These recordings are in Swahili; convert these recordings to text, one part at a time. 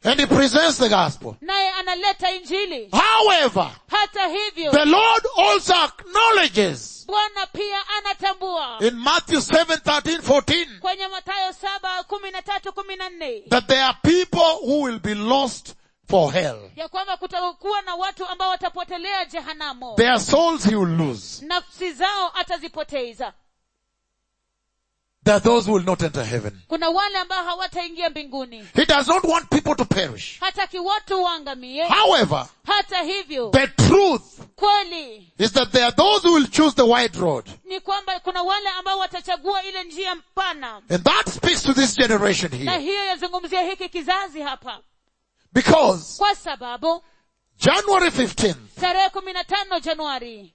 And he presents the gospel. naye analeta injili However, hata hivyo the Lord also acknowledges bwana pia anatambua in Matthew 7, 13, 14 kwenye matayo saba kumi na tatu kumi na nne that there are people who will be lost for hell. ya kwamba kutakuwa na watu ambao watapotelea jehanamo Their souls he will lose. nafsi zao atazipoteza There are those who will not enter heaven. kuna wale ambao hawataingia mbinguni He does not want people to perish. hataki watu waangamie However, hata hivyo the truth kweli is that there are those who will choose the wide road. ni kwamba kuna wale ambao watachagua ile njia mpana And that speaks to this generation na here. hiyo yazungumzia hiki kizazi hapa Because kwa sababu January 15th, tarehe kumi na tano januari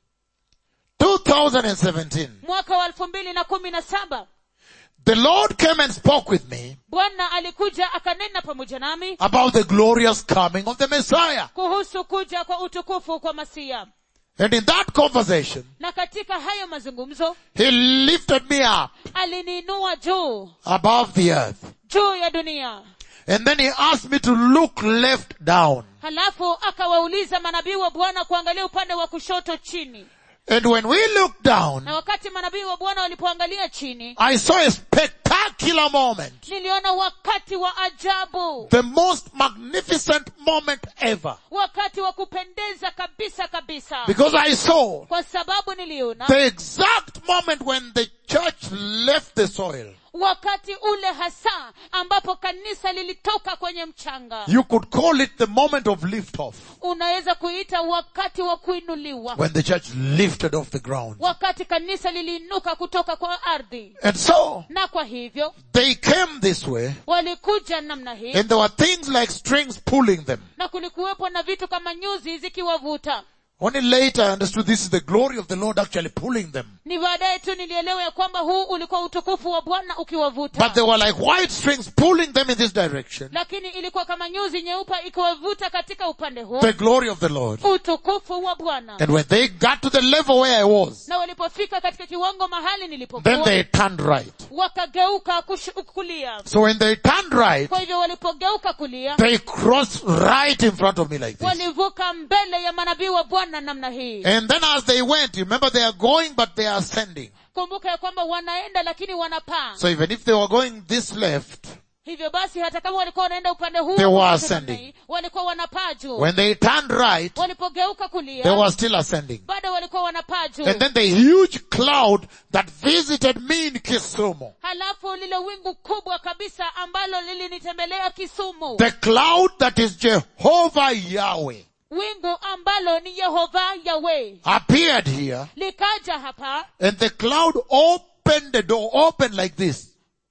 2017, mwaka wa elfu mbili na kumi na saba the Lord came and spoke with me bwana alikuja akanena pamoja nami about the glorious coming of the Messiah. kuhusu kuja kwa utukufu kwa masia And in that conversation, na katika hayo mazungumzo He lifted me up aliniinua juu above the earth. juu ya dunia And then He asked me to look left down. halafu akawauliza manabii wa bwana kuangalia upande wa kushoto chini And when we looked down, na wakati manabii wa bwana walipoangalia chini I saw a spectacular moment. niliona wakati wa ajabu The most magnificent moment ever. wakati wa kupendeza kabisa kabisa Because I saw kwa sababu niliona the exact moment when the church left the soil. wakati ule hasa ambapo kanisa lilitoka kwenye mchanga You could call it the moment of liftoff. unaweza kuita wakati wa kuinuliwa When the church lifted off the ground. wakati kanisa liliinuka kutoka kwa ardhi And so, na kwa hivyo they came this way, walikuja namna hii and there were things like strings pulling them. na kulikuwepo na vitu kama nyuzi zikiwavuta Only later I understood this is the glory of the Lord actually pulling them. ni baadaye tu nilielewa ya kwamba huu ulikuwa utukufu wa bwana ukiwavuta But they were like white strings pulling them in this direction. lakini ilikuwa kama nyuzi nyeupe ikiwavuta katika upande huu The glory of the Lord. utukufu wa bwana And when they got to the level where I was, na walipofika katika kiwango mahali then nilipokuwa they turned right. wakageuka kush- kulia So when they turned right, kwa hivyo walipogeuka kulia they crossed right in front of me like this. walivuka mbele ya manabii wa bwana namna hii And then as they went, you remember they are going but they are ascending. kumbuka ya kwamba wanaenda lakini wanapaa So even if they were going this left, hivyo basi hata kama walikuwa wanaenda upande huu They were wa ascending. namna hii, walikuwa wanapaa juu when they turned right, walipogeuka they kulia were still ascending. bado walikuwa wanapaa juu And then the huge cloud that visited me in Kisumu. halafu lile wingu kubwa kabisa ambalo lilinitembelea kisumu The cloud that is Jehovah Yahweh wingu ambalo ni yehova yawe appeared here likaja hapa and the cloud opened the door, opened like this.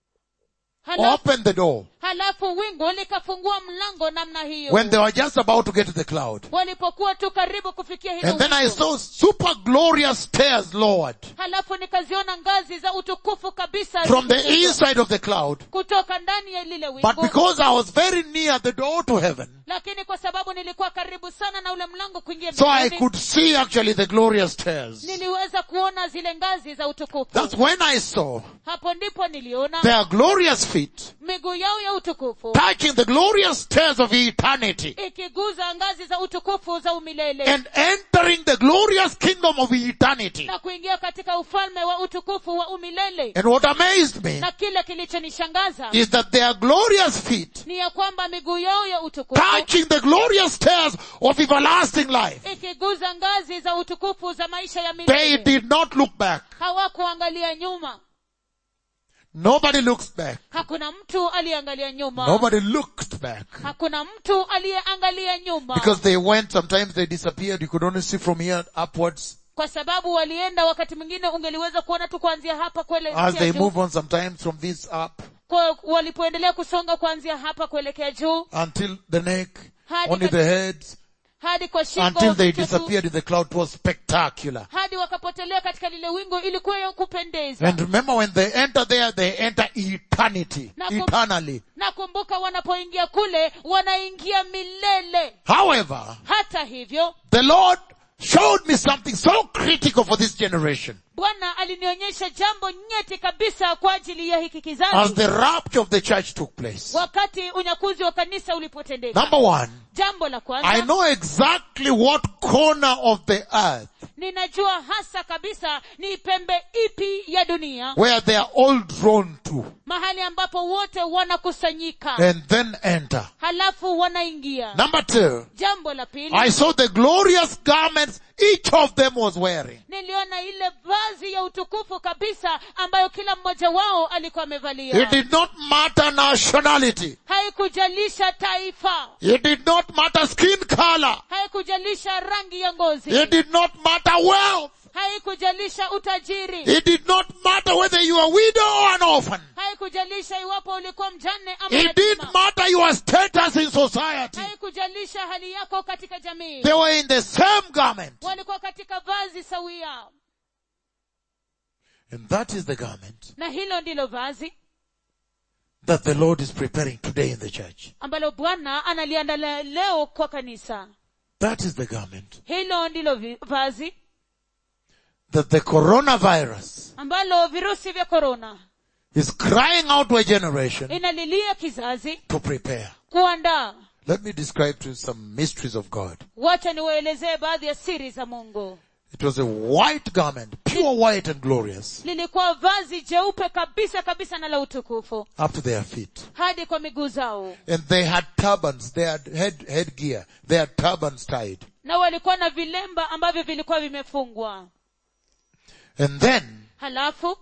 halafu, Opened the door. halafu wingu likafungua mlango namna hiyo When they were just about to get to the cloud. walipokuwa tu karibu kufikia hilo And then I wingu. saw super glorious stairs lowered halafu nikaziona ngazi za utukufu kabisa from the zikishuka inside of the cloud. kutoka ndani ya lile But wingu because I was very near the door to heaven, lakini kwa sababu nilikuwa karibu sana na ule mlango kuingia so I mbinguni, could see actually the glorious stairs. niliweza kuona zile ngazi za utukufu That's when I saw hapo ndipo niliona their glorious feet miguu yao ya utukufu touching the glorious stairs of eternity ikiguza ngazi za utukufu za umilele and entering the glorious kingdom of eternity. na kuingia katika ufalme wa utukufu wa umilele And what amazed me na kile kilichonishangaza is that their glorious feet ni ya kwamba miguu yao ya utukufu touching the glorious stairs of everlasting life. ikiguza ngazi za utukufu za maisha ya They milele did not look back. hawakuangalia nyuma Nobody looks back. hakuna mtu aliyeangalia nyuma Nobody looked back. hakuna mtu aliyeangalia nyuma Because they went, sometimes they disappeared. You could only see from here upwards. kwa sababu walienda wakati mwingine ungeliweza kuona tu kuanzia hapa As kuelekea they juu move on sometimes from this up kwa walipoendelea kusonga kuanzia hapa kuelekea juu until the neck, Hadi only kat- the heads, hadi kwa shingo until they kichwa tu, disappeared in the cloud. It was spectacular. hadi wakapotelea katika lile wingu ilikuwa ya kupendeza And remember when they enter there, they enter eternity, Na kum- eternally. nakumbuka wanapoingia kule wanaingia milele However, hata hivyo the Lord showed me something so critical for this generation bwana alinionyesha jambo nyeti kabisa kwa ajili ya hiki as kizazi the rapture of the church took place. wakati unyakuzi wa kanisa ulipotendeka Number one, jambo la I kwanza know exactly what corner of the earth ninajua hasa kabisa ni pembe ipi ya dunia where they are all drawn to mahali ambapo wote wanakusanyika and then enter. halafu wanaingia Number two, jambo la pili I saw the glorious garments each of them was wearing. niliona ile vazi ya utukufu kabisa ambayo kila mmoja wao alikuwa It amevalia did not matter nationality. haikujalisha taifa It did not matter skin color. haikujalisha rangi ya ngozi It did not matter wealth. haikujalisha utajiri It did not matter whether you are widow or an orphan. haikujalisha iwapo ulikuwa mjane ama It didn't yatima. matter your status in society. haikujalisha hali yako katika jamii They were in the same garment. walikuwa katika vazi sawia And that is the garment na hilo ndilo vazi that the Lord is preparing today in the church. ambalo bwana analiandalia leo kwa kanisa That is the garment hilo ndilo vi- vazi that the coronavirus ambalo virusi vya korona is crying out to a generation inalilia kizazi to prepare. kuandaa Let me describe to you some mysteries of God. wacha niwaelezee baadhi ya siri za mungu It was a white garment, pure white and glorious, lilikuwa vazi jeupe kabisa kabisa na la utukufu up to their feet. hadi kwa miguu zao And they had turbans, they had head, headgear, they had turbans tied. na walikuwa na vilemba ambavyo vilikuwa vimefungwa And then, halafu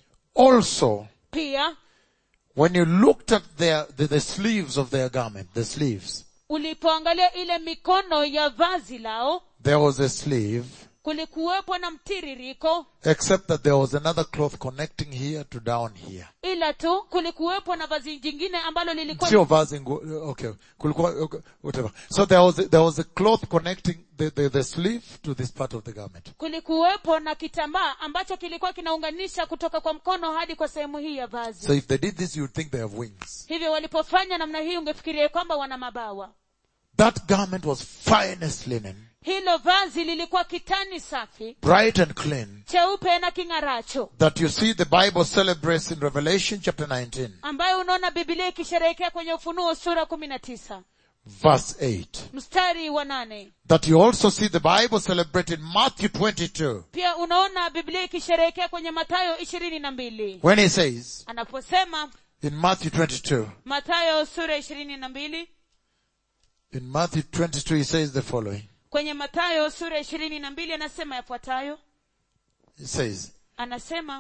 also, pia when you looked at their, the, the sleeves of their garment, the sleeves, ulipoangalia ile mikono ya vazi lao there was a sleeve, kulikuwepo na mtiririko except that there was another cloth connecting here to down here. ila tu kulikuwepo na vazi jingine ambalo lilikuwa Sio vazi ngu- okay, kulikuwa, okay, whatever. So there was, a, there was a cloth connecting the, the, the sleeve to this part of the garment. kulikuwepo na kitambaa ambacho kilikuwa kinaunganisha kutoka kwa mkono hadi kwa sehemu hii ya vazi So if they did this, you would think they have wings. hivyo walipofanya namna hii ungefikiria kwamba wana mabawa That garment was finest linen, hilo vazi lilikuwa kitani safi bright and clean, cheupe na king'aracho that you see the Bible celebrates in Revelation chapter 19, ambayo unaona bibilia ikisherehekea kwenye ufunuo sura kumi na tisa verse 8. mstari wa nane That you also see the Bible celebrate in Matthew 22, pia unaona biblia ikisherehekea kwenye matayo ishirini na mbili when he says, anaposema in Matthew 22, matayo sura ishirini na mbili in Matthew 22 he says the following. kwenye matayo sura ishirini na mbili anasema yafuatayo He says, anasema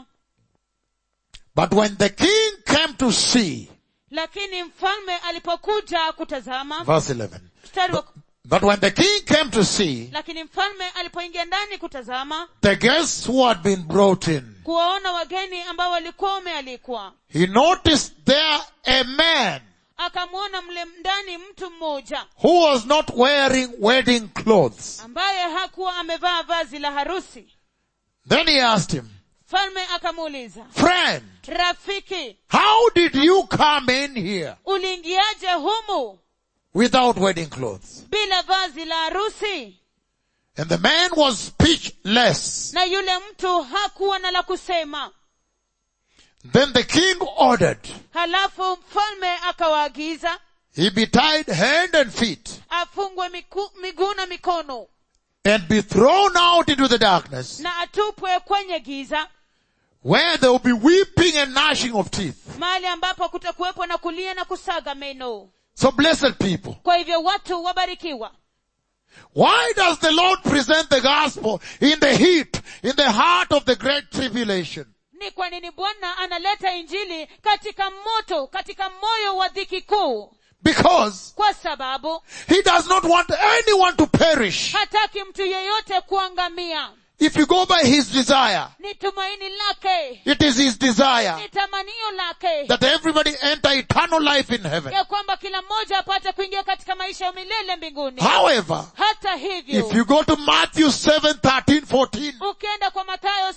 But when the king came to see, lakini mfalme alipokuja kutazama verse 11, mstari wa, but when the king came to see, lakini mfalme alipoingia ndani kutazama the guests who had been brought in, kuwaona wageni ambao walikuwa wamealikwa he noticed there a man akamwona mle ndani mtu mmoja who was not wearing wedding clothes. ambaye hakuwa amevaa vazi la harusi Then he asked him, mfalme akamuuliza friend, rafiki how did you come in here uliingiaje humu without wedding clothes? bila vazi la harusi And the man was speechless. na yule mtu hakuwa na la kusema Then the king ordered, halafu mfalme akawaagiza he be tied hand and feet afungwe miku- miguu na mikono and be thrown out into the darkness na atupwe kwenye giza where there will be weeping and gnashing of teeth. mahali ambapo kutakuwepo na kulia na kusaga meno So blessed people, kwa hivyo watu wabarikiwa why does the Lord present the gospel in the heat, in the heart of the great tribulation? ni kwa nini bwana analeta injili katika moto katika moyo wa dhiki kuu Because kwa sababu he does not want anyone to perish. hataki mtu yeyote kuangamia If you go by his desire, ni tumaini lake it is his desire ni tamanio lake that everybody enter eternal life in heaven. ya kwamba kila mmoja apate kuingia katika maisha ya milele mbinguni However, hata hivyo if you go to Matthew 7, 13, 14, ukienda kwa matayo sura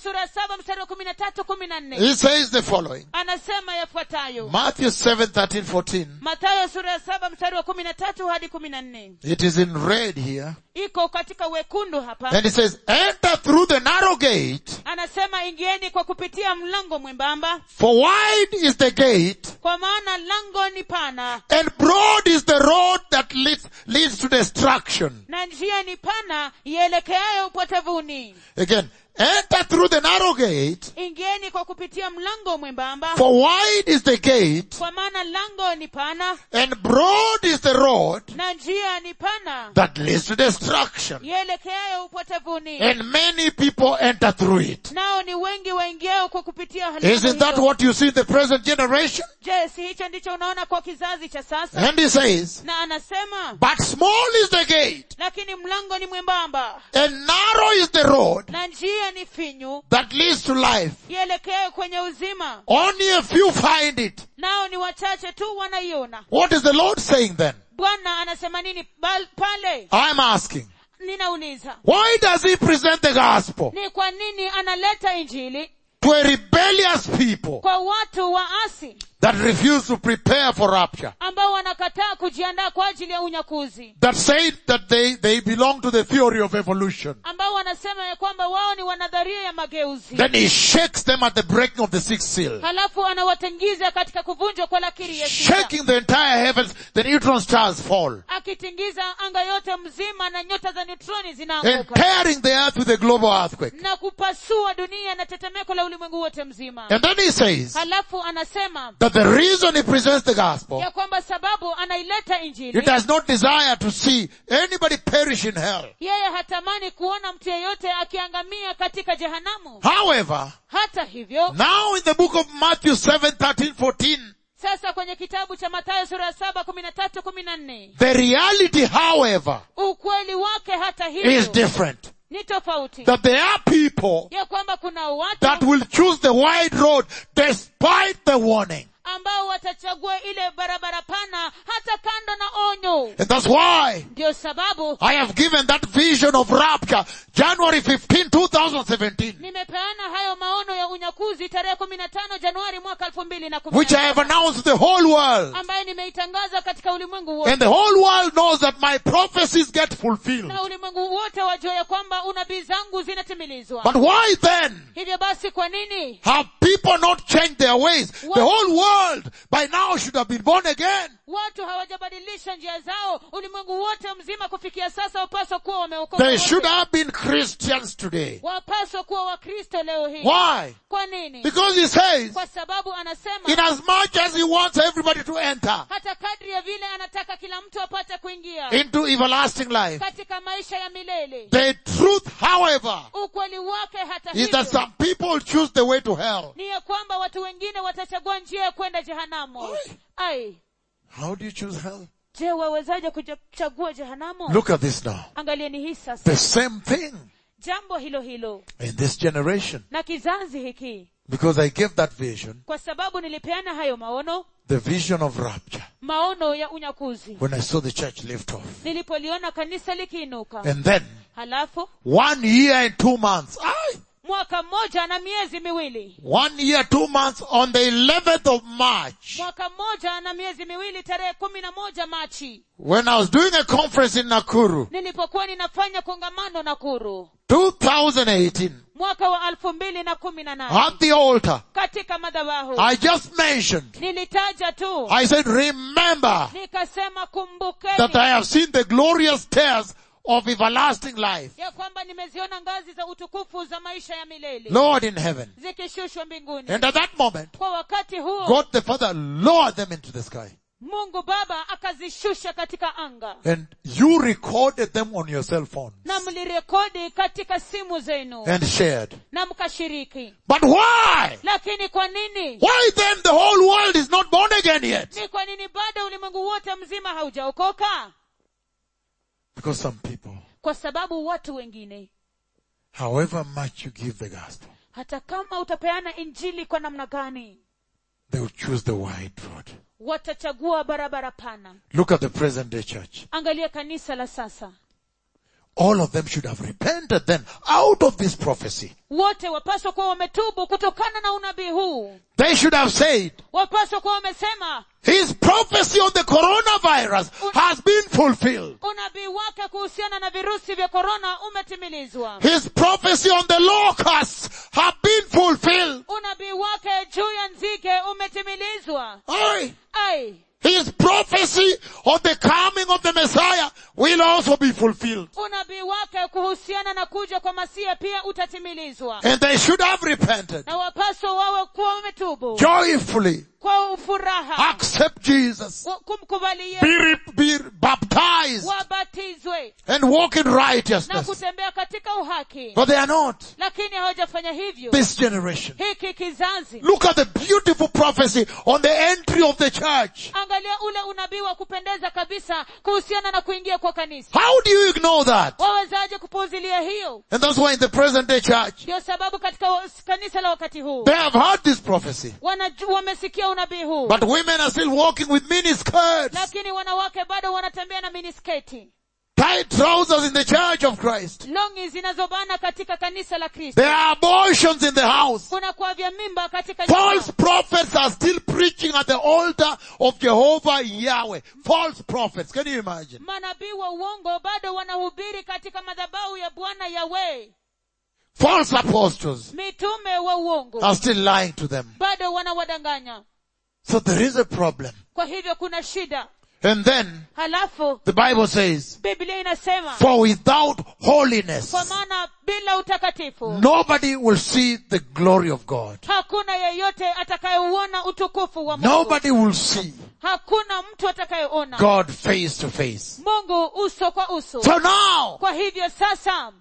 sura ya saba mstari wa kumi na tatu kumi na nne He says the following. anasema yafuatayo Matthew 7, 13, 14. matayo sura ya saba mstari wa kumi na tatu hadi kumi na nne It is in red here. iko katika wekundu hapa And it says, enter through the narrow gate, anasema ingieni kwa kupitia mlango mwembamba for wide is the gate, kwa maana lango ni pana and broad is the road that leads, leads to destruction. na njia ni pana ielekeayo upotevuni Again, enter through the narrow gate, ingieni kwa kupitia mlango mwembamba for wide is the gate, kwa maana lango ni pana and broad is the road na njia ni pana that leads to destruction. ielekeayo upotevuni And many people enter through it. nao ni wengi waingiao kwa kupitia hali Isn't that hiyo. what you see in the present generation? je si hicho ndicho unaona kwa kizazi cha sasa And he says, na anasema but small is the gate, lakini mlango ni mwembamba and narrow is the road na njia ni finyu that leads to life. ielekee kwenye uzima Only a few find it. nao ni wachache tu wanaiona What is the Lord saying then? bwana anasema nini bal- pale I'm asking. ninauliza Why does he present the gospel ni kwa nini analeta injili to a rebellious people kwa watu waasi that refuse to prepare for rapture? ambao wanakataa kujiandaa kwa ajili ya unyakuzi That say that they, they belong to the theory of evolution. ambao wanasema ya kwamba wao ni wanadharia ya mageuzi Then he shakes them at the breaking of the sixth seal. halafu anawatingiza katika kuvunjwa kwa lakiri ya sita Shaking the entire heavens, the neutron stars fall. akitingiza anga yote mzima na nyota za neutroni And zinaanguka tearing the earth with a global earthquake. na kupasua dunia na tetemeko la ulimwengu wote mzima And then he says halafu anasema that the reason he presents the gospel, ya kwamba sababu anaileta he injili does not desire to see anybody perish in hell. yeye hatamani kuona mtu yeyote akiangamia katika jehanamu However, hata hivyo now in the book of Matthew 7, 13, 14, sasa kwenye kitabu cha matayo sura ya saba kumi na tatu kumi na nne the reality, however, ukweli wake hata is hivyo different. ni tofauti That there are people ya kwamba kuna watu that will choose the wide road despite the warning. ambao watachagua ile barabara pana hata kando na onyo And that's why ndio sababu I have given that vision of rapture January 15, 2017, nimepeana hayo maono ya unyakuzi tarehe kumi na tano januari mwaka elfu mbili na kumi which na I have saba, announced to the whole world. ambaye nimeitangaza katika ulimwengu wote And the whole world knows that my prophecies get fulfilled. na ulimwengu wote wajua ya kwamba unabii zangu zinatimilizwa But why then hivyo basi kwa nini have people not changed their ways? The whole world by now should have been born again. watu hawajabadilisha njia zao ulimwengu wote mzima kufikia sasa wapaswa kuwa wameokoka They wote. should have been Christians today. wapaswa kuwa wakristo leo hii Why? kwa nini Because he says, kwa sababu anasema in as much as he wants everybody to enter hata kadri ya vile anataka kila mtu apate kuingia into everlasting life, katika maisha ya milele the truth, however, ukweli wake hata is that hivyo some people choose the way to hell. ni ya kwamba watu wengine watachagua njia ya kwenda jehanamu Oi. ai How do you choose hell? je wawezaje kuchagua jehanamu Look at this now. angalieni hii sasa The same thing jambo hilo hilo in this generation. na kizazi hiki Because I gave that vision, kwa sababu nilipeana hayo maono the vision of rapture, maono ya unyakuzi when I saw the church lift off. nilipoliona kanisa likiinuka And then, halafu one year and two months, aye, mwaka mmoja na miezi miwili one year, two months on the 11th of March, mwaka mmoja na miezi miwili tarehe kumi na moja machi when I was doing a conference in Nakuru, nilipokuwa ninafanya kongamano Nakuru 2018, mwaka wa elfu mbili na kumi na nane at the altar, katika madhabahu I just mentioned, nilitaja tu I said, remember nikasema that kumbukeni I have seen the glorious stairs of everlasting life. ya kwamba nimeziona ngazi za utukufu za maisha ya milele Lord in heaven. zikishushwa mbinguni And at that moment, kwa wakati huo God the Father lowered them into the sky. mungu baba akazishusha katika anga And you recorded them on your cell phones na mlirekodi katika simu zenu and shared. na mkashiriki But why? lakini kwa nini Why then the whole world is not born again yet? ni kwa nini bado ulimwengu wote mzima haujaokoka Because some people, kwa sababu watu wengine however much you give the gospel, hata kama utapeana injili kwa namna gani they will choose the wide road. watachagua barabara pana Look at the present day church. angalia kanisa la sasa all of them should have repented then out of this prophecy. wote wapaswa kuwa wametubu kutokana na unabii huu They should have said, wapaswa kuwa wamesema his prophecy on the coronavirus has been fulfilled. unabii wake kuhusiana na virusi vya korona umetimilizwa His prophecy on the locusts have been fulfilled. unabii wake juu ya nzige umetimilizwa Aye. ai His prophecy on the coming of the Messiah will also be fulfilled. unabii wake kuhusiana na kuja kwa masia pia utatimilizwa And they should have repented na wapaswa wawe kuwa wametubu joyfully, kwa furaha accept Jesus, wa- kumkubali be, Yesu re- be baptized, wabatizwe and walk in na righteousness. kutembea katika uhaki But they are not. lakini hawajafanya hivyo This generation. hiki kizazi Look at the beautiful prophecy on the entry of the church. angalia ule unabii wa kupendeza kabisa kuhusiana na kuingia kwa kanisa How do you ignore that? wawezaje kupuuzilia hiyo And that's why in the present day church, ndio sababu katika wa- kanisa la wakati huu they have heard this prophecy. wanaju- wamesikia unabii huu But women are still walking with mini skirts, lakini wanawake bado wanatembea na minisketi tight trousers in the church of Christ. longi zinazobana katika kanisa la kristo There are abortions in the house. kuna kuavya mimba katika nyumba. False prophets are still preaching at the altar of Jehovah Yahweh. False prophets. Can you imagine? manabii wa uongo bado wanahubiri katika madhabahu ya bwana yawe False apostles mitume wa uongo are still lying to them. bado wanawadanganya So there is a problem. kwa hivyo kuna shida And then halafu the Bible says, biblia inasema for without holiness, kwa maana bila utakatifu nobody will see the glory of God. hakuna yeyote atakayeuona utukufu wa mungu Nobody will see hakuna mtu atakayeona God face to face. mungu uso kwa uso So now, kwa hivyo sasa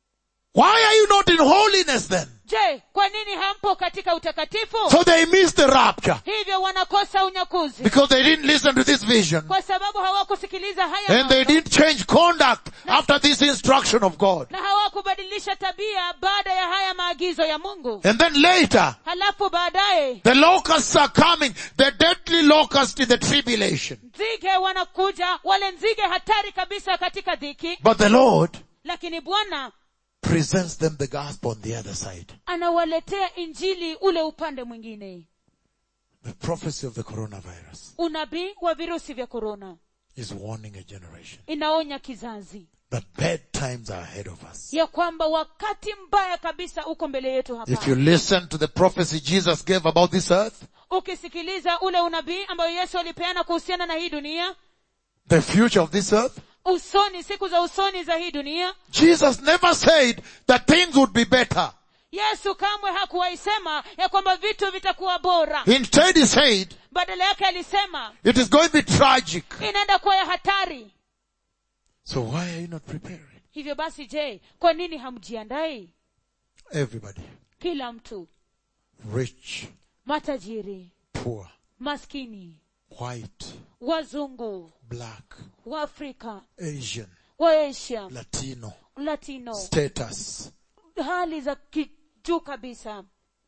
why are you not in holiness then? je kwa nini hampo katika utakatifu So they missed the rapture hivyo wanakosa unyakuzi because they didn't listen to this vision kwa sababu hawakusikiliza haya and they mambo, didn't change conduct after this instruction of God. na hawakubadilisha tabia baada ya haya maagizo ya mungu And then later, halafu baadaye the locusts are coming, the deadly locust in the tribulation. nzige wanakuja wale nzige hatari kabisa katika dhiki But the Lord lakini bwana presents them the gospel on the other side. anawaletea injili ule upande mwingine The prophecy of the coronavirus unabii wa virusi vya korona is warning a generation inaonya kizazi that bad times are ahead of us. ya kwamba wakati mbaya kabisa uko mbele yetu hapa If you listen to the prophecy Jesus gave about this earth, ukisikiliza ule unabii ambayo yesu alipeana kuhusiana na hii dunia the future of this earth, usoni siku za usoni za hii dunia Jesus never said that things would be better. yesu kamwe hakuwaisema ya kwamba vitu vitakuwa bora Instead he said, badala yake alisema it is going to be tragic. inaenda kuwa ya hatari So why are you not preparing? hivyo basi je kwa nini hamjiandai Everybody, kila mtu rich, matajiri poor, maskini white, wazungu black, waafrika Asian, waasia Latino, latino status, hali za kijuu kabisa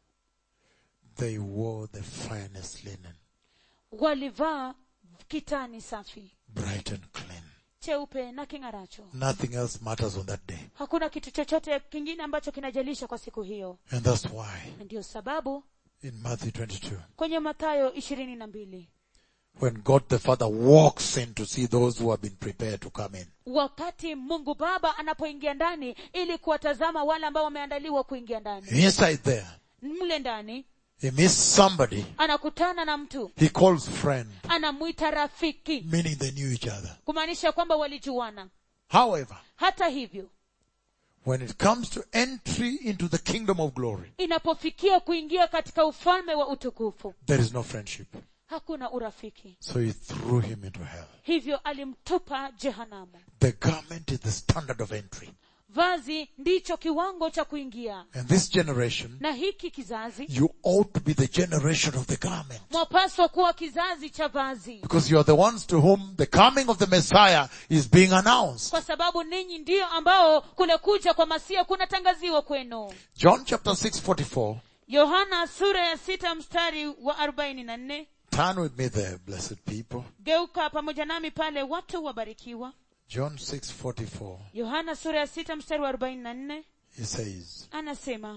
they wore the finest linen, walivaa kitani safi bright and clean. cheupe na king'aracho Nothing else matters on that day. hakuna kitu chochote kingine ambacho kinajalisha kwa siku hiyo And that's why na ndiyo sababu in Matthew 22, kwenye mathayo ishirini na mbili when God the Father walks in to see those who have been prepared to come in, wakati mungu baba anapoingia ndani ili kuwatazama wale ambao wameandaliwa kuingia ndani inside there, mle ndani he meets somebody anakutana na mtu he calls friend, anamwita rafiki meaning they knew each other. kumaanisha kwamba walijuana However, hata hivyo when it comes to entry into the kingdom of glory, inapofikia kuingia katika ufalme wa utukufu there is no friendship. hakuna urafiki So he threw him into hell. hivyo alimtupa jehanamu The garment is the standard of entry. vazi ndicho kiwango cha kuingia And this generation, na hiki kizazi you ought to be the generation of the garment. mwapaswa kuwa kizazi cha vazi Because you are the ones to whom the coming of the Messiah is being announced. kwa sababu ninyi ndiyo ambao kule kuja kwa masia kunatangaziwa kwenu John chapter 6 44. yohana sura ya sita mstari wa arobaini na nne Turn with me there, blessed people. geuka pamoja nami pale watu wabarikiwa John 6:44. yohana sura ya sita mstari wa arobaini na nne He says, anasema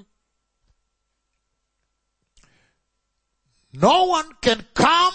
No one can come,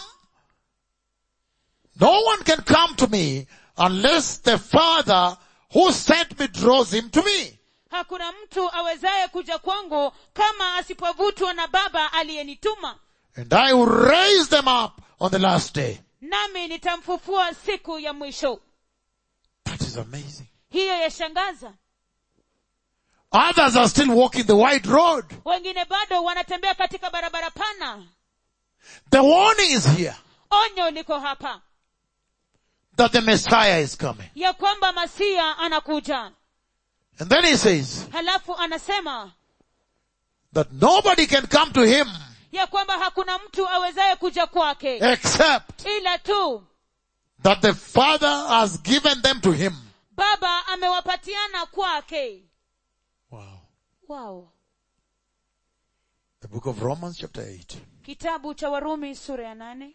no one can come to me unless the Father who sent me draws him to me. hakuna mtu awezaye kuja kwangu kama asipovutwa na baba aliyenituma And I will raise them up on the last day. nami nitamfufua siku ya mwisho That is amazing. hiyo yashangaza Others are still walking the wide road. wengine bado wanatembea katika barabara pana The warning is here onyo liko hapa that the Messiah is coming. ya kwamba masia anakuja And then he says halafu anasema that nobody can come to him ya kwamba hakuna mtu awezaye kuja kwake except ila tu that the Father has given them to him. baba amewapatiana kwake Wow. wow The book of Romans chapter 8. kitabu cha warumi sura ya nane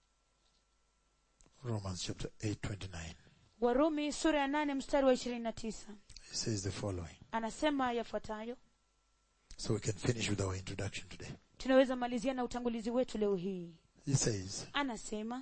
Romans chapter 8, 29. warumi sura ya nane mstari wa ishirini na tisa It says the following. anasema yafuatayo So we can finish with our introduction today. tunaweza malizia na utangulizi wetu leo hii He says, anasema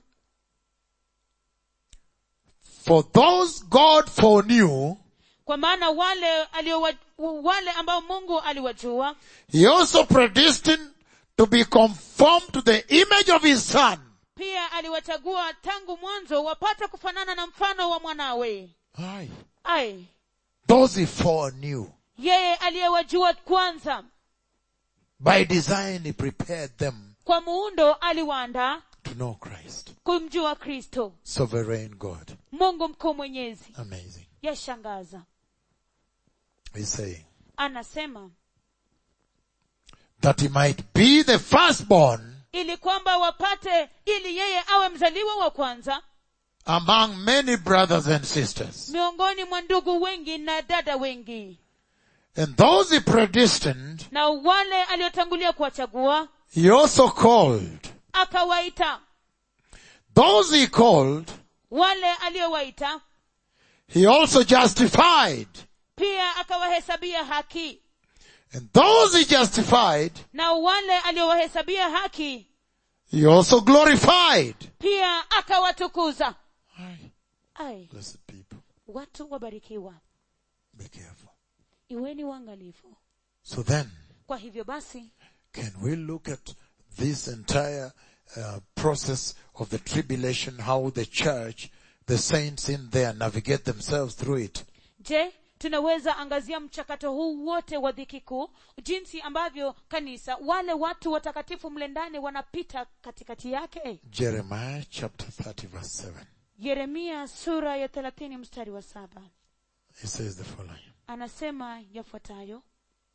For those God foreknew, kwa maana wale aliowa, wale ambao mungu aliwajua He also predestined to be conformed to the image of His Son. pia aliwachagua tangu mwanzo wapate kufanana na mfano wa mwanawe Aye. ai Those He foreknew. yeye aliyewajua kwanza By design He prepared them kwa muundo aliwaandaa to know Christ. kumjua kristo Sovereign God. mungu mkuu mwenyezi Amazing. yashangaza He's saying anasema that He might be the firstborn ili kwamba wapate ili yeye awe mzaliwa wa kwanza among many brothers and sisters. miongoni mwa ndugu wengi na dada wengi And those He predestined, na wale aliotangulia kuwachagua He also called. akawaita Those He called, wale aliowaita He also justified. pia akawahesabia haki And those He justified, na wale aliowahesabia haki He also glorified. pia akawatukuza Aye. ai Blessed people, watu wabarikiwa be careful. iweni uangalifu So then, kwa hivyo basi can we look at this entire uh, process of the tribulation, how the church, the saints in there navigate themselves through it? je tunaweza angazia mchakato huu wote wa dhiki kuu jinsi ambavyo kanisa wale watu watakatifu mle ndani wanapita katikati yake Jeremiah chapter 30 verse 7. yeremia sura ya thelathini mstari wa saba He says the following. anasema yafuatayo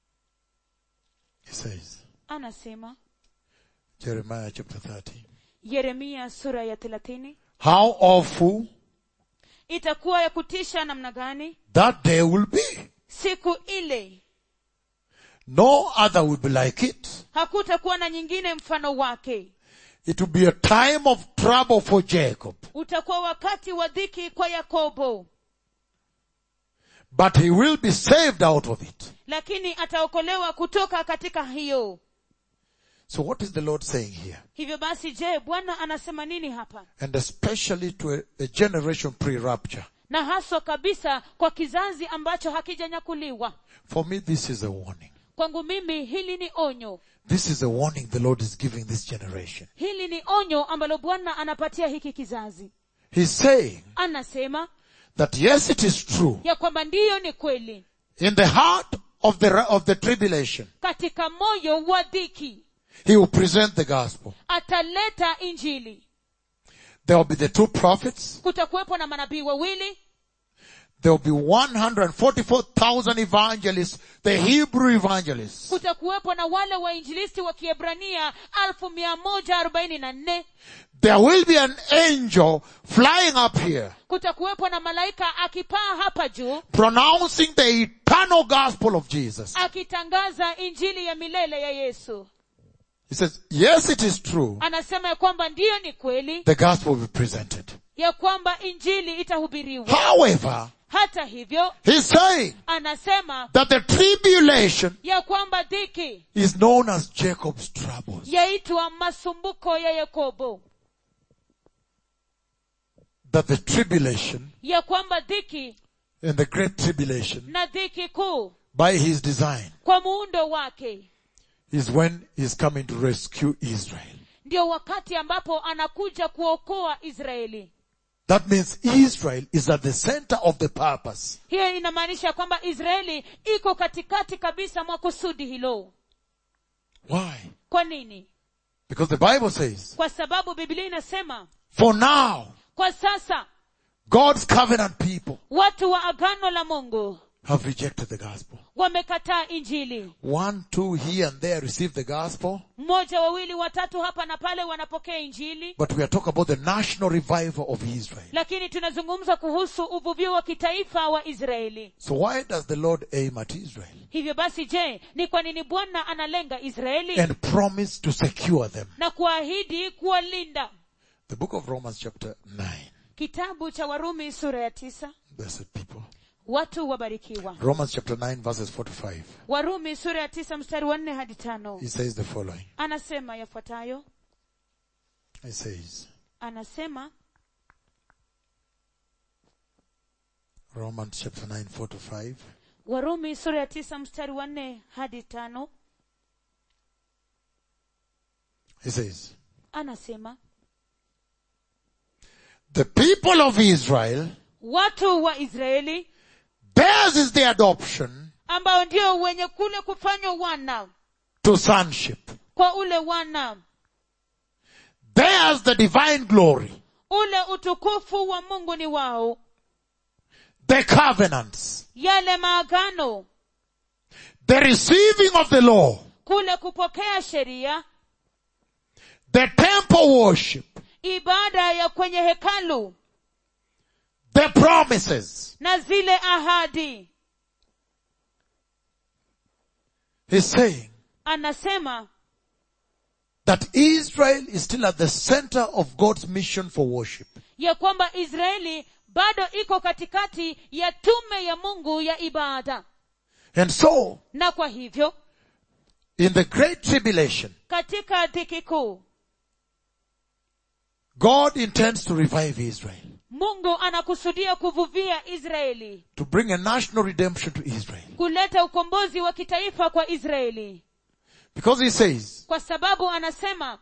He says, anasema Jeremiah chapter 30. yeremia sura ya thelathini How awful itakuwa ya kutisha namna gani that day will be. siku ile No other will be like it. hakutakuwa na nyingine mfano wake It will be a time of trouble for Jacob. utakuwa wakati wa dhiki kwa yakobo But he will be saved out of it. lakini ataokolewa kutoka katika hiyo So what is the Lord saying here? hivyo basi je bwana anasema nini hapa And especially to a, a generation pre-rapture. na haswa kabisa kwa kizazi ambacho hakijanyakuliwa For me, this is a warning. kwangu mimi hili ni onyo This is a warning the Lord is giving this generation. hili ni onyo ambalo bwana anapatia hiki kizazi He's saying anasema that yes, it is true. ya kwamba ndiyo ni kweli In the heart of the, of the tribulation, katika moyo wa dhiki He will present the gospel. ataleta injili There will be the two prophets. kutakuwepo na manabii wawili There will be 144,000 evangelists, the Hebrew evangelists. kutakuwepo na wale wainjilisti wa kiebrania alfu mia moja arobaini na nne There will be an angel flying up here, kutakuwepo na malaika akipaa hapa juu pronouncing the eternal gospel of Jesus. akitangaza injili ya milele ya yesu He says, yes, it is true. anasema ya kwamba ndiyo ni kweli The gospel will be presented. ya kwamba injili itahubiriwa However, hata hivyo he's saying anasema that the tribulation ya kwamba dhiki is known as Jacob's troubles. yaitwa masumbuko ya yakobo That the tribulation ya kwamba dhiki and the great tribulation na dhiki kuu by his design kwa muundo wake is when he's coming to rescue Israel. ndio wakati ambapo anakuja kuokoa israeli That means Israel is at the center of the purpose. hiyo inamaanisha kwamba israeli iko katikati kabisa mwa kusudi hilo Why? kwa nini Because the Bible says, kwa sababu biblia inasema for now, kwa sasa God's covenant people watu wa agano la mungu have rejected the gospel. wamekataa injili One, two here and there receive the gospel, mmoja wawili watatu hapa na pale wanapokea injili but we are talking about the national revival of Israel. lakini tunazungumza kuhusu uvuvio wa kitaifa wa israeli So why does the Lord aim at Israel hivyo basi je ni kwa nini bwana analenga israeli and promise to secure them? na kuahidi kuwalinda The book of Romans chapter 9. kitabu cha warumi sura ya tisa Blessed people. watu wabarikiwa Romans chapter 9 verses 4 to 5. warumi sura ya tisa mstari wa nne hadi tano He says the following. anasema yafuatayo He says, anasema Romans chapter 9 4 to 5. warumi sura ya tisa mstari wa nne hadi tano He says, anasema the people of Israel, watu wa israeli theirs is the adoption ambao ndio wenye kule kufanywa wana to sonship. kwa ule wana Theirs the divine glory, ule utukufu wa mungu ni wao the covenants, yale maagano the receiving of the law, kule kupokea sheria the temple worship, ibada ya kwenye hekalu the promises. na zile ahadi He's saying anasema that Israel is still at the center of God's mission for worship. ya kwamba israeli bado iko katikati ya tume ya mungu ya ibada And so, na kwa hivyo in the great tribulation, katika dhiki kuu God intends to revive Israel, mungu anakusudia kuvuvia israeli to bring a national redemption to Israel. kuleta ukombozi wa kitaifa kwa israeli Because he says, kwa sababu anasema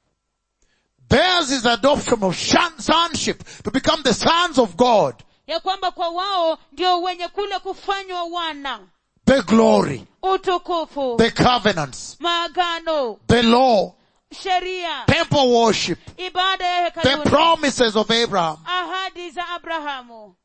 theirs is adoption of shan- sonship to become the sons of God, ya kwamba kwa wao ndio wenye kule kufanywa wana the glory, utukufu the covenants, maagano the law, sheria temple worship, ibada ya the hekaluni promises of Abraham ahadi za abrahamu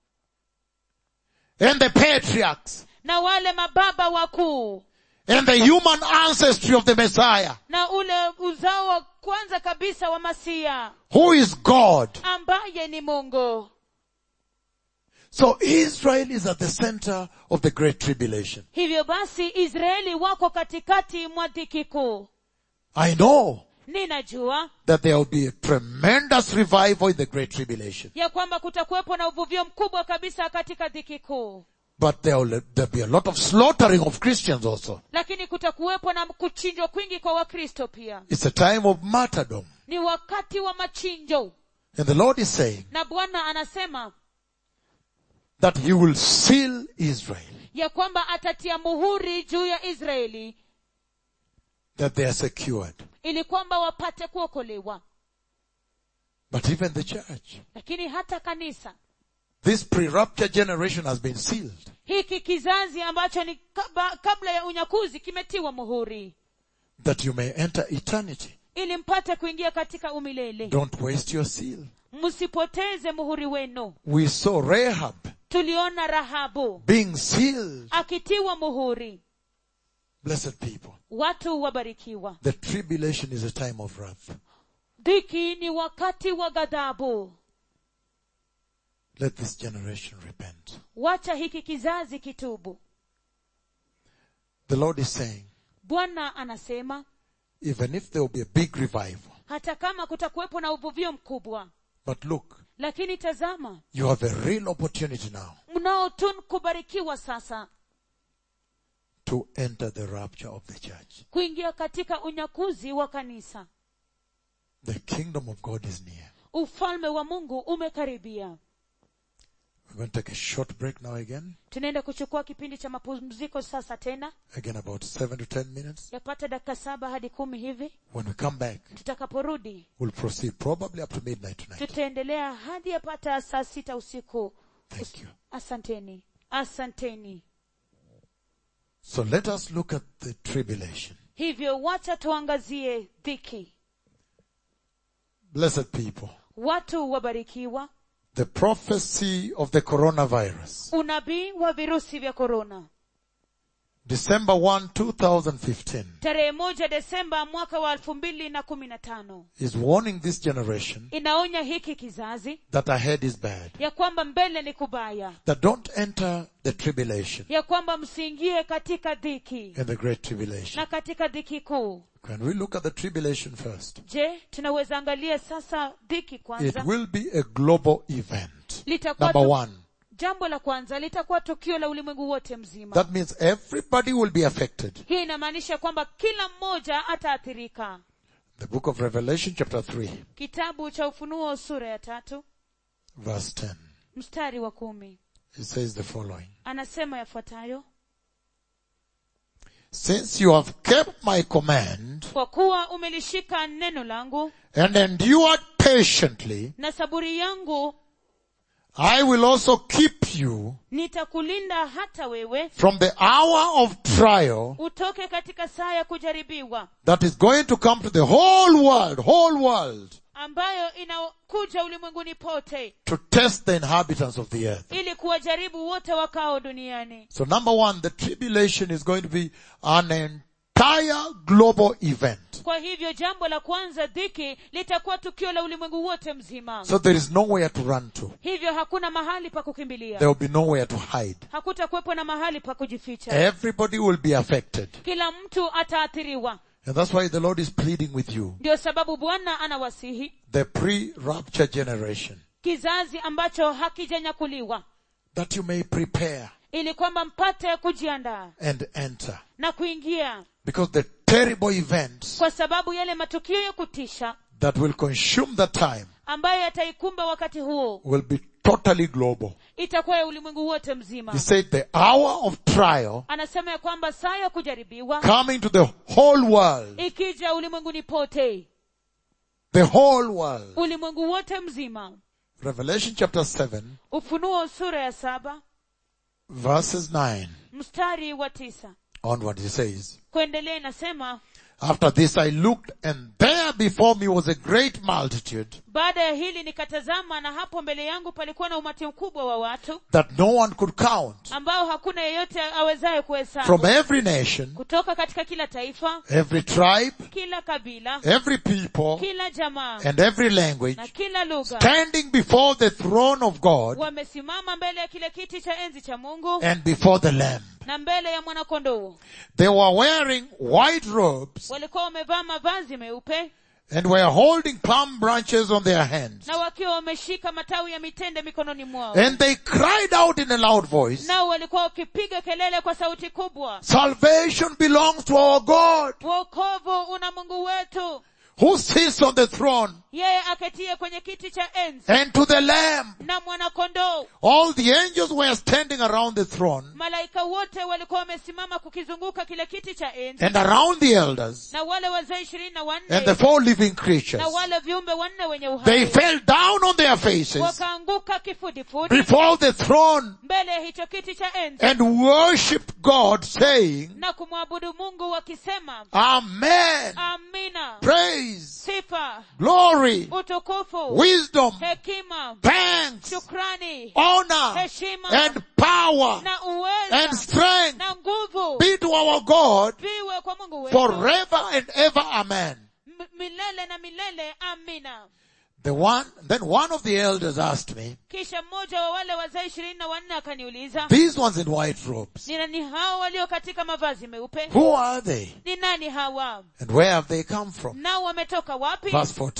and the patriarchs na wale mababa wakuu and the human ancestry of the Messiah, na ule uzao wa kwanza kabisa wa masia who is God. ambaye ni mungu So Israel is at the center of the great tribulation. hivyo basi israeli wako katikati mwa dhiki kuu I know ninajua that there will be a tremendous revival in the great tribulation. ya kwamba kutakuwepo na uvuvio mkubwa kabisa katika dhiki kuu But there will there'll be a lot of slaughtering of Christians also. lakini kutakuwepo na kuchinjwa kwingi kwa wakristo pia It's a time of martyrdom. ni wakati wa machinjo And the Lord is saying na bwana anasema that He will seal Israel, ya kwamba atatia muhuri juu ya israeli that they are secured. ili kwamba wapate kuokolewa But even the church, lakini hata kanisa this pre-rapture generation has been sealed. hiki kizazi ambacho ni kaba, kabla ya unyakuzi kimetiwa muhuri That you may enter eternity. ili mpate kuingia katika umilele Don't waste your seal. msipoteze muhuri wenu We saw Rahab tuliona rahabu being sealed. akitiwa muhuri Blessed people. watu wabarikiwa The tribulation is a time of wrath. dhiki ni wakati wa ghadhabu Let this generation repent. wacha hiki kizazi kitubu The Lord is saying, bwana anasema even if there will be a big revival, hata kama kutakuwepo na uvuvio mkubwa But look, lakini tazama you have a real opportunity now mnao tu kubarikiwa sasa to enter the rapture of the church. kuingia katika unyakuzi wa kanisa The kingdom of God is near. ufalme wa mungu umekaribia We're going to take a short break now again. tunaenda kuchukua kipindi cha mapumziko sasa tena Again about seven to ten minutes. yapata dakika saba hadi kumi hivi When we come back, tutakaporudi we'll proceed probably up to midnight tonight. tutaendelea hadi yapata saa sita usiku Thank you. asanteni asanteni So let us look at the tribulation. hivyo wacha tuangazie dhiki Blessed people. watu wabarikiwa The prophecy of the coronavirus. unabii wa virusi vya korona December 1, 2015 tarehe moja desemba mwaka wa elfu mbili na kumi na tano is warning this generation inaonya hiki kizazi that ahead is bad. ya kwamba mbele ni kubaya That don't enter the tribulation ya kwamba msiingie katika dhiki and the great tribulation. na katika dhiki kuu Can we look at the tribulation first? je tunaweza angalia sasa dhiki It kwanza will be a global event. litakuwa Number tu- one. jambo la kwanza litakuwa tukio la ulimwengu wote mzima That means everybody will be affected. hii inamaanisha kwamba kila mmoja ataathirika The book of Revelation chapter 3 kitabu cha ufunuo sura ya tatu verse 10. mstari wa kumi It says the following. anasema yafuatayo Since you have kept my command kwa kuwa umelishika neno langu and endured patiently, na saburi yangu I will also keep you nitakulinda hata wewe from the hour of trial utoke katika saa ya kujaribiwa that is going to come to the whole world, whole world, ambayo inakuja ulimwenguni pote to test the inhabitants of the earth. ili kuwajaribu wote wakao duniani So number one, the tribulation is going to be an entire global event. kwa hivyo jambo la kwanza dhiki litakuwa tukio la ulimwengu wote mzima So there is nowhere to run to. hivyo hakuna mahali pa kukimbilia There will be nowhere to hide. hakutakuwepo na mahali pa kujificha Everybody will be affected. kila mtu ataathiriwa And that's why the Lord is pleading with you. ndio sababu bwana anawasihi The pre-rapture generation. kizazi ambacho hakijanyakuliwa That you may prepare ili kwamba mpate kujiandaa and enter. na kuingia Because the terrible events kwa sababu yale matukio ya kutisha that will consume the time ambayo yataikumba wakati huo will be totally global. itakuwa ya ulimwengu wote mzima He said the hour of trial anasema ya kwamba saa ya kujaribiwa coming to the whole world. ikija ulimwenguni pote The whole world. ulimwengu wote mzima Revelation chapter 7 ufunuo sura ya saba verses 9 mstari wa tisa onward he says, kuendelea inasema After this I looked and there before me was a great multitude baada ya hili nikatazama na hapo mbele yangu palikuwa na umati mkubwa wa watu that no one could count ambao hakuna yeyote awezaye kuhesabu from every nation, kutoka katika kila taifa every tribe, kila kabila every people, kila jamaa and every language na kila lugha standing before the throne of God wamesimama mbele ya kile kiti cha enzi cha mungu and before the Lamb. na mbele ya mwanakondoo They were wearing white robes walikuwa wamevaa mavazi meupe and were holding palm branches on their hands. na wakiwa wameshika matawi ya mitende mikononi mwao And they cried out in a loud voice, nao walikuwa wakipiga kelele kwa sauti kubwa Salvation belongs to our God wokovu una mungu wetu who sits on the throne yeye aketie kwenye kiti cha enzi and to the Lamb. na mwanakondoo All the angels were standing around the throne malaika wote walikuwa wamesimama kukizunguka kile kiti cha enzi and around the elders na wale wazee ishirini na and wanne the four living creatures. na wale viumbe wanne wenye They uhai fell down on their faces wakaanguka kifudifudi before the throne mbele ya hicho kiti cha enzi and worshiped God saying, na kumwabudu mungu wakisema Amen. amina Praise, sifa glory, utukufu wisdom, hekima thanks, shukrani honor, heshima and power na and uweza strength na nguvu be to our God viwe kwa mungu wetu forever and ever. Amen. M- milele na milele amina The one, then one of the elders asked me, kisha mmoja wa wale wazee ishirini na wanne akaniuliza these ones in white robes, ni nani hao walio katika mavazi meupe who are they ni nani hawa and where have they come from? nao wametoka wapi Verse 14.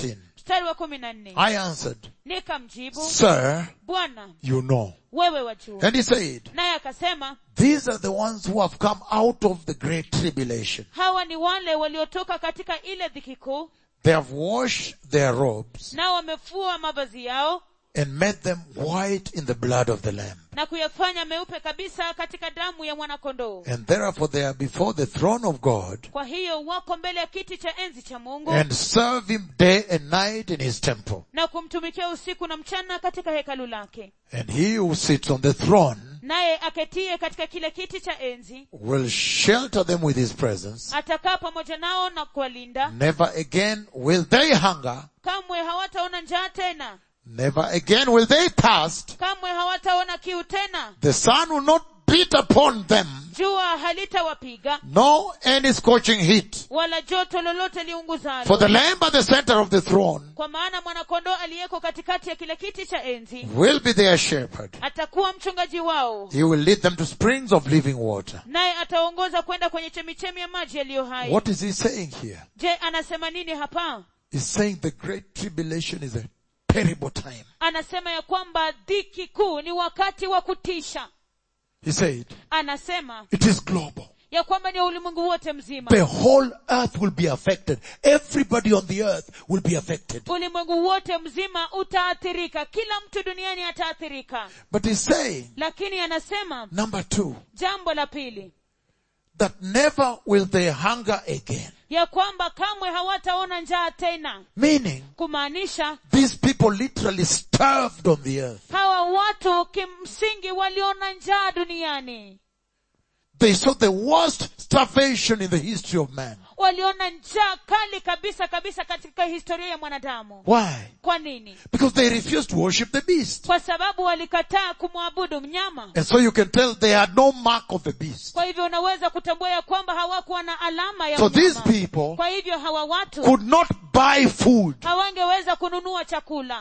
mstari wa kumi na nne I answered, nikamjibu Sir, bwana you know. wewe wajua And he said, naye akasema These are the ones who have come out of the great tribulation. hawa ni wale waliotoka katika ile dhiki kuu They have washed their robes nao wamefua mavazi yao and made them white in the blood of the Lamb. na kuyafanya meupe kabisa katika damu ya mwanakondoo And therefore they are before the throne of God kwa hiyo wako mbele ya kiti cha enzi cha mungu and serve him day and night in his temple. na kumtumikia usiku na mchana katika hekalu lake And he who sits on the throne naye aketie katika kile kiti cha enzi will shelter them with his presence. atakaa pamoja nao na kuwalinda Never again will they hunger. kamwe hawataona njaa tena Never again will they thirst. kamwe hawataona kiu tena The sun will not beat upon them, jua halitawapiga nor any scorching heat. wala joto lolote For liunguzalo the Lamb at the center of the throne kwa maana mwanakondoo aliyeko katikati ya kile kiti cha enzi will be their shepherd. atakuwa mchungaji wao He will lead them to springs of living water. naye ataongoza kwenda kwenye chemichemi ya maji yaliyo hai What is he saying here? je anasema nini hapa He's saying the great tribulation is a terrible time. anasema ya kwamba dhiki kuu ni wakati wa kutisha He said, anasema it is global. ya kwamba ni ulimwengu wote mzima The whole earth will be affected. Everybody on the earth will be affected. ulimwengu wote mzima utaathirika kila mtu duniani ataathirika But he's saying, lakini anasema number two, jambo la pili that never will they hunger again. ya kwamba kamwe hawataona njaa tena Meaning, kumaanisha these people literally starved on the earth. hawa watu kimsingi waliona njaa duniani They saw the worst starvation in the history of man. waliona njaa kali kabisa kabisa katika historia ya mwanadamu Why? kwa nini Because they refused to worship the beast. kwa sababu walikataa kumwabudu mnyama And so you can tell they had no mark of the beast. kwa hivyo unaweza kutambua ya kwamba hawakuwa na alama ya So these mnyama people kwa hivyo hawa watu could not buy food. hawangeweza kununua chakula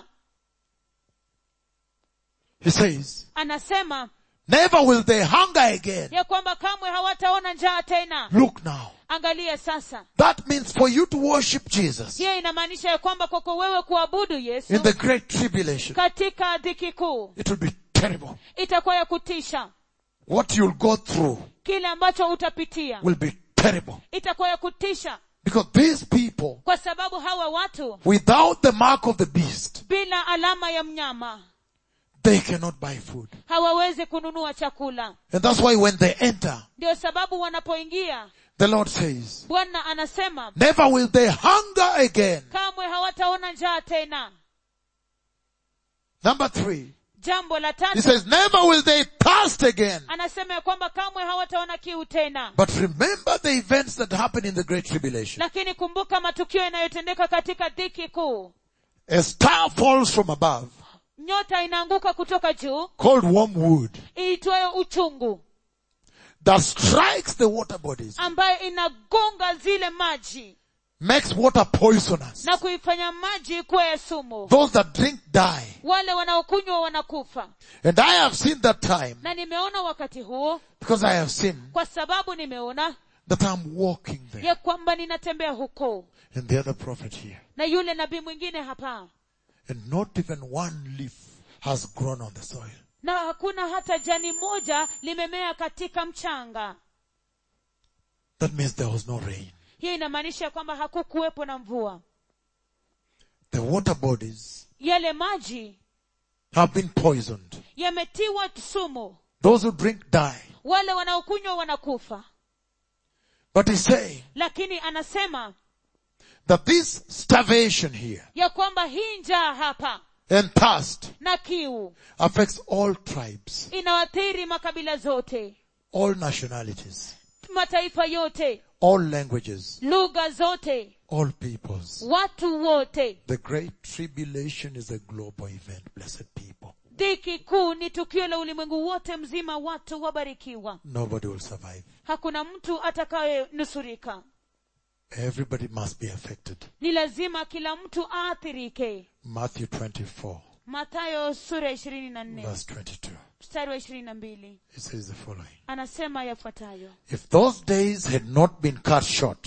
He says, anasema never will they hunger again. ya kwamba kamwe hawataona njaa tena Look now. angalia sasa That means for you to worship Jesus hiyo inamaanisha ya kwamba kwako wewe kuabudu yesu in the great tribulation, katika dhiki kuu it will be terrible. itakuwa ya kutisha What you'll go through kile ambacho utapitia will be terrible. itakuwa ya kutisha Because these people, kwa sababu hawa watu without the mark of the beast, bila alama ya mnyama they cannot buy food. hawawezi kununua chakula And that's why when they enter, ndio sababu wanapoingia the Lord says, bwana anasema never will they hunger again. kamwe hawataona njaa tena Number three, jambo la he tatu says, never will they thirst again. anasema ya kwamba kamwe hawataona kiu tena But remember the events that happened in the great tribulation. lakini kumbuka matukio yanayotendeka katika dhiki kuu A star falls from above, nyota inaanguka kutoka juu called wormwood, iitwayo uchungu that strikes the water bodies, ambayo inagonga zile maji makes water poisonous. na kuifanya maji kuwa ya sumu Those that drink die. wale wanaokunywa wanakufa And I have seen that time na nimeona wakati huo because I have seen kwa sababu nimeona that I'm walking there. ya kwamba ninatembea huko And the other prophet here. na yule nabii mwingine hapa And not even one leaf has grown on the soil. na hakuna hata jani moja limemea katika mchanga That means there was no rain. hiyo inamaanisha ya kwamba hakukuwepo na mvua The water bodies yale maji have been poisoned. yametiwa sumu Those who drink die. wale wanaokunywa wanakufa But he's saying lakini anasema that this starvation here ya kwamba hii njaa hapa and thirst na kiu affects all tribes, inawaathiri makabila zote all nationalities, mataifa yote all languages, lugha zote all peoples. watu wote The great tribulation is a global event, blessed people. dhiki kuu ni tukio la ulimwengu wote mzima watu wabarikiwa Nobody will survive. hakuna mtu atakayenusurika Everybody must be affected. ni lazima kila mtu aathirike Matthew 24, mathayo sura ya ishirini na nne verse 22. mstari wa ishirini na mbili It says the following. anasema yafuatayo If those days had not been cut short,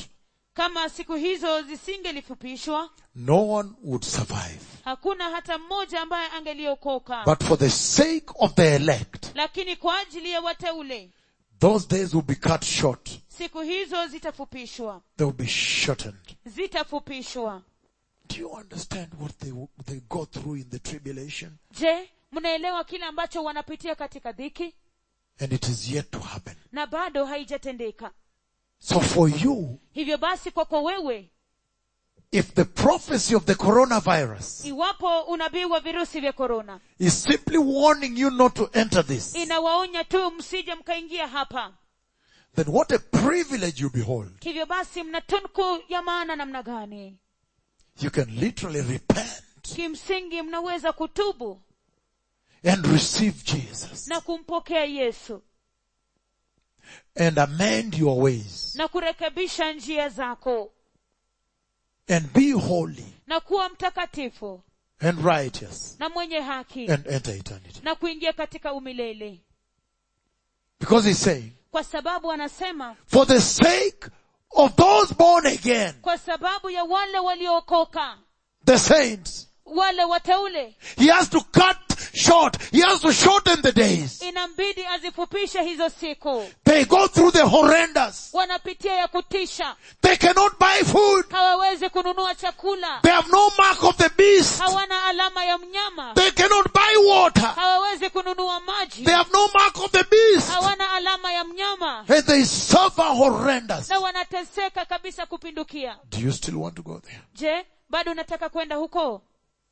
kama siku hizo zisingelifupishwa no one would survive. hakuna hata mmoja ambaye angeliokoka But for the sake of the elect, lakini kwa ajili ya wateule those days will be cut short. siku hizo zitafupishwa They will be shortened. zitafupishwa Do you understand what they, they go through in the tribulation? je mnaelewa kile ambacho wanapitia katika dhiki And it is yet to happen. na bado haijatendeka So for you, hivyo basi kwako wewe if the prophecy of the coronavirus iwapo unabii wa virusi vya korona is simply warning you not to enter this, inawaonya tu msije mkaingia hapa then what a privilege you behold. hivyo basi mna tunku ya maana namna gani You can literally repent kimsingi mnaweza kutubu and receive Jesus na kumpokea yesu and amend your ways na kurekebisha njia zako and be holy na kuwa mtakatifu and righteous na mwenye haki and enter eternity. na kuingia katika umilele Because he's saying, kwa sababu anasema for the sake of those born again, kwa sababu ya wale waliookoka the saints, wale wateule he has to cut short, he has to shorten the days. inambidi azifupishe hizo siku They go through the horrendous. wanapitia ya kutisha They cannot buy food. hawawezi kununua chakula They have no mark of the beast. hawana alama ya mnyama They cannot buy water. hawawezi kununua maji They have no mark of the beast. hawana alama ya mnyama And they suffer horrendous. na wanateseka kabisa kupindukia Do you still want to go there? je bado unataka kwenda huko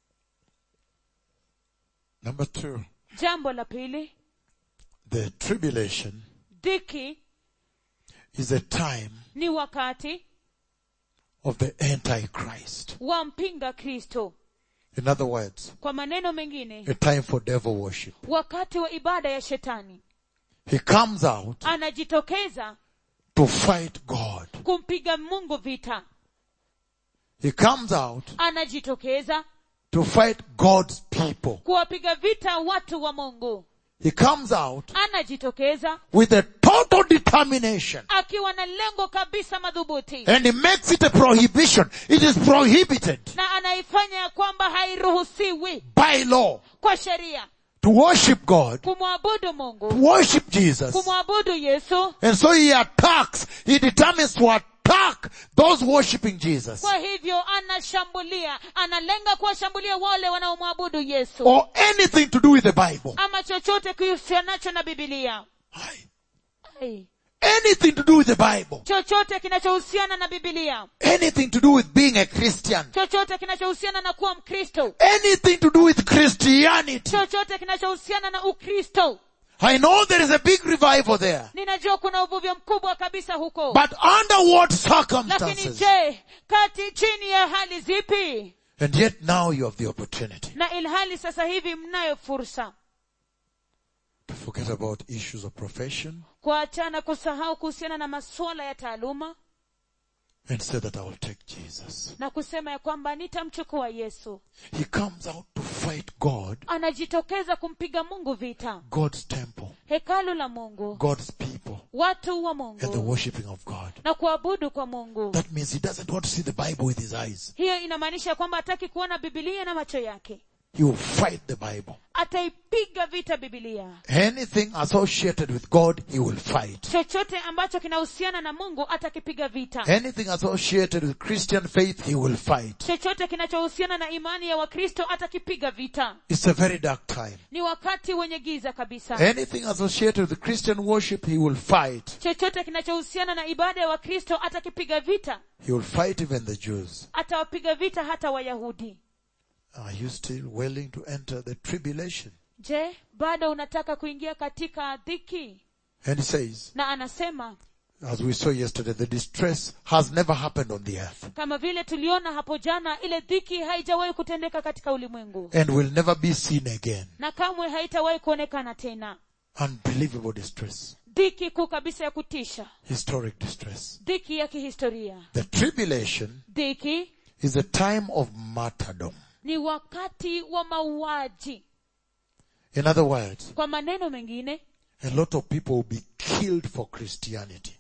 Number two, jambo la pili the tribulation dhiki is a time ni wakati of the Antichrist. wa mpinga kristo In other words, kwa maneno mengine a time for devil worship. wakati wa ibada ya shetani He comes out anajitokeza to fight God. kumpiga mungu vita He comes out anajitokeza to fight God's people. kuwapiga vita watu wa mungu He comes out anajitokeza with a total determination. akiwa na lengo kabisa madhubuti And he makes it a prohibition. It is prohibited na anaifanya ya kwamba hairuhusiwi by law kwa sheria to worship God, kumwabudu to mungu worship Jesus. kumwabudu yesu And so he attacks, he determines to attack those worshiping Jesus. kwa hivyo anashambulia analenga kuwashambulia wale wanaomwabudu yesu Or anything to do with the Bible. ama chochote kihusianacho na bibilia Aye. Ai. Anything to do with the Bible. chochote kinachohusiana na bibilia Anything to do with being a Christian. chochote kinachohusiana na kuwa mkristo Anything to do with Christianity. chochote kinachohusiana na ukristo I know there is a big revival there. ninajua kuna uvuvyo mkubwa kabisa huko But under what lakini circumstances? je kati chini ya hali zipi And yet now you have the opportunity na ilhali sasa hivi mnayo fursa to forget about issues of profession kuachana kusahau kuhusiana na masuala ya taaluma and say that I will take Jesus. na kusema ya kwamba nitamchukua yesu He comes out to fight God, anajitokeza kumpiga mungu vita God's temple, hekalu la mungu God's people, watu wa and the mungu worshipping of God. na kuabudu kwa mungu That means he doesn't want to see the Bible with his eyes. hiyo inamaanisha kwamba hataki kuona bibilia na macho yake He will fight the Bible. ataipiga vita bibilia Anything associated with God, he will fight. chochote ambacho kinahusiana na mungu atakipiga vita Anything associated with Christian faith, he will fight. chochote kinachohusiana na imani ya wakristo atakipiga vita It's a very dark time. ni wakati wenye giza kabisa Anything associated with Christian worship, he will fight. chochote kinachohusiana na ibada ya wakristo atakipiga vita He will fight even the Jews. atawapiga vita hata wayahudi Are you still willing to enter the tribulation? je bado unataka kuingia katika dhiki And he says, na anasema as we saw yesterday, the distress has never happened on the earth kama vile tuliona hapo jana ile dhiki haijawahi kutendeka katika ulimwengu and will never be seen again. na kamwe haitawahi kuonekana tena Unbelievable distress. dhiki kuu kabisa ya kutisha Historic distress. dhiki ya kihistoria The tribulation dhiki is a time of martyrdom. ni wakati wa mauaji In other words, kwa maneno mengine a lot of people will be killed for Christianity.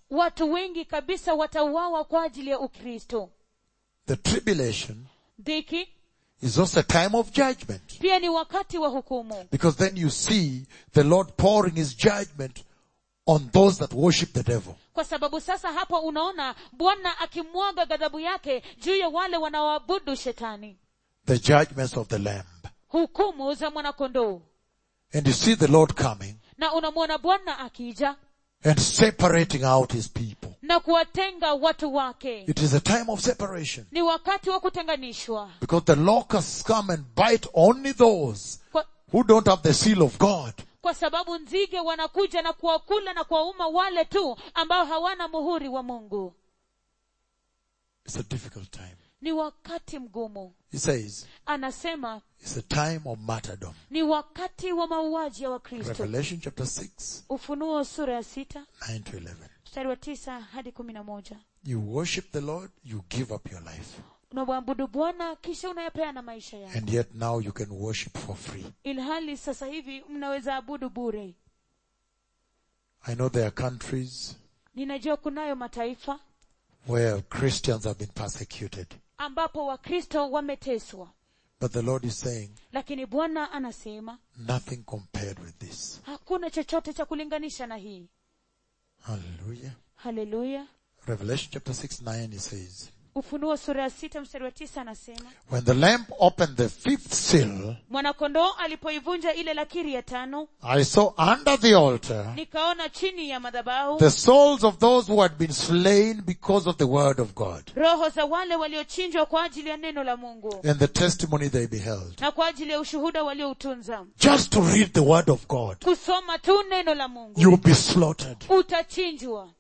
watu wengi kabisa watauawa kwa ajili ya ukristo The tribulation dhiki is also a time of judgment. pia ni wakati wa hukumu Because then you see the Lord pouring his judgment on those that worship the devil. kwa sababu sasa hapo unaona bwana akimwaga ghadhabu yake juu ya wale wanaoabudu shetani The judgments of the Lamb. hukumu za mwanakondoo And you see the Lord coming na unamwona bwana akija and separating out his people. na kuwatenga watu wake It is a time of separation. ni wakati wa kutenganishwa Because the locusts come and bite only those kwa, who don't have the seal of God. kwa sababu nzige wanakuja na kuwakula na kuwauma wale tu ambao hawana muhuri wa mungu It's a difficult time. ni wakati mgumu He says, anasema it's a time of martyrdom. ni wakati wa mauaji ya wakristo Revelation chapter 6, ufunuo sura ya sita 9 to 11. mstari wa tisa hadi kumi na moja You worship the Lord, you give up your life. unamwabudu bwana kisha unayapeana maisha yako And yet now you can worship for free. ilhali sasa hivi mnaweza abudu bure I know there are countries ninajua kunayo mataifa where Christians have been persecuted. ambapo wakristo wameteswa But the Lord is saying, lakini bwana anasema nothing compared with this. hakuna chochote cha kulinganisha na hii Hallelujah. haleluya Revelation chapter 6, 9, he says, ufunuo sura ya sita mstari wa tisa anasema When the Lamb opened the fifth seal, mwanakondoo alipoivunja ile lakiri ya tano I saw under the altar nikaona chini ya madhabahu the souls of those who had been slain because of the word of God roho za wale waliochinjwa kwa ajili ya neno la mungu and the testimony they beheld. na kwa ajili ya ushuhuda walioutunza Just to read the word of God, kusoma tu neno la mungu you'll be slaughtered. utachinjwa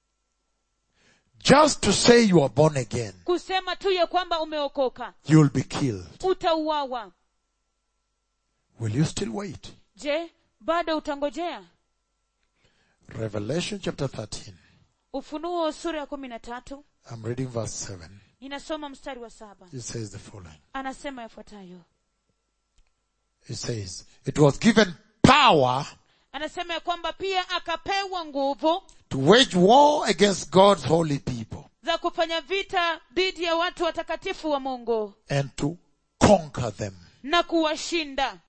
Just to say you are born again, kusema tu ya kwamba umeokoka you'll be killed. utauawa Will you still wait? je bado utangojea Revelation chapter 13. ufunuo sura ya kumi na tatu I'm reading verse 7. ninasoma mstari wa saba It says the following. anasema yafuatayo It says, it was given power anasema ya kwamba pia akapewa nguvu to wage war against God's holy people za kufanya vita dhidi ya watu watakatifu wa mungu and to conquer them. na kuwashinda